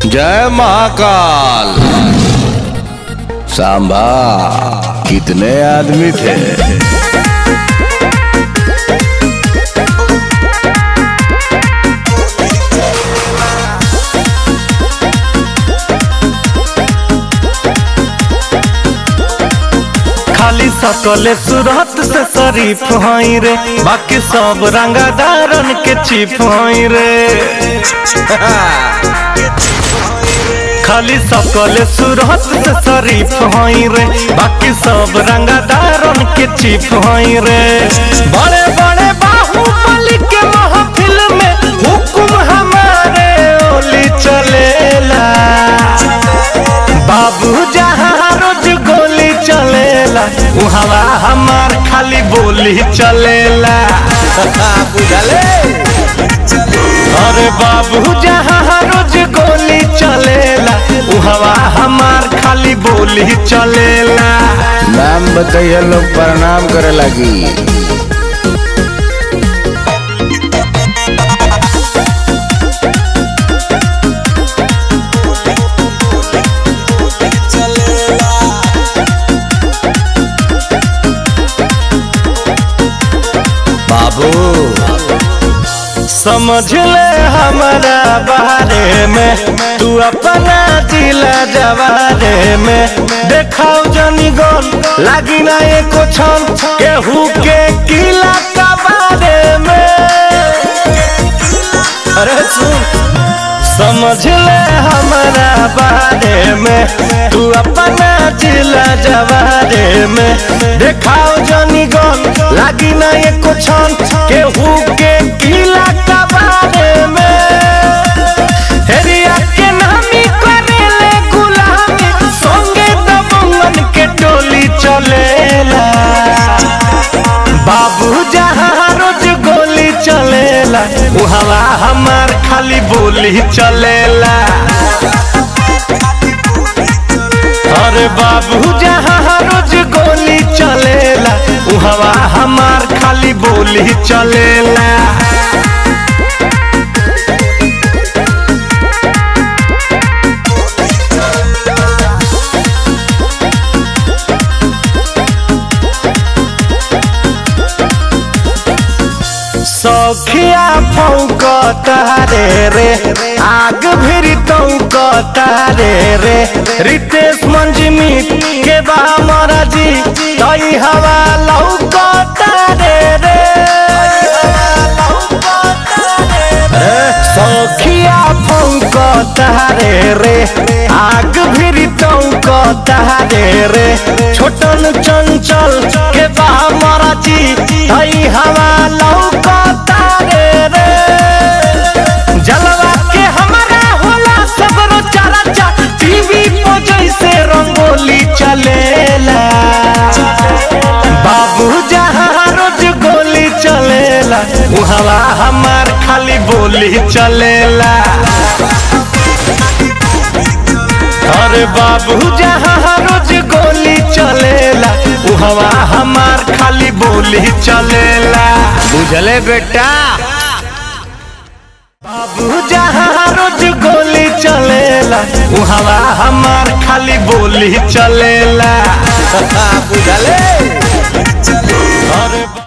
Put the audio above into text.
जय महाकाल सांबा कितने आदमी थे खाली सकले सूरत से शरीफ हई रे बाकी सब रंगादारन के चिप हई रे खाली सकले सूरत से शरीफ हई रे बाकी सब रंगादारन के चिप हई रे बड़े बड़े बाहुबली के महफिल में हुकुम हमारे ओली चलेला बाबू जहाँ रोज गोली चलेला उहवा हमार खाली बोली चलेला बुझले अरे बाबू जहाँ रोज गोली चलेला उहवा हमार खाली बोली चलेला नाम बताइए लोग प्रणाम करे लगी बाबू समझ ले हमारा बारे में तू अपना जिला जवारे में देखाओ जनी गन लागी ना एको छन केहू के किला का बारे में अरे सुन समझ ले हमारा बारे में तू अपना जिला जवारे में देखाओ जनी गन लागी ना एको छन केहू के किला का बारे में हेरिया के नामी करेले गुलामी संगे दबंगन के टोली चलेला बाबू जहाँ रोज गोली चलेला उहवा हमार खाली बोली चलेला अरे बाबू जहाँ रोज गोली चलेला उहवा हमार खाली बोली चलेला सखिया फौक तारे रे आग भिरी तौक तारे रे रितेश मंजमी के बा मराजी तई हवा लौक तारे रे सखिया फौक तारे रे आग भिरी तौक तारे रे छोटन चंचल के बा मराजी तई हवा लौक तारे रे जलवा के हमारा होला सबरो चारा चा टीवी पर जैसे रंगोली चलेला बाबू जहाँ रोज गोली चलेला उहवा हमार खाली बोली चलेला अरे बाबू जहाँ रोज गोली चलेला उहवा हमार खाली बोली चलेला बुझले बेटा बाबू जहाँ रोज गोली चलेला उहवा हमार खाली बोली चलेला बुझले अरे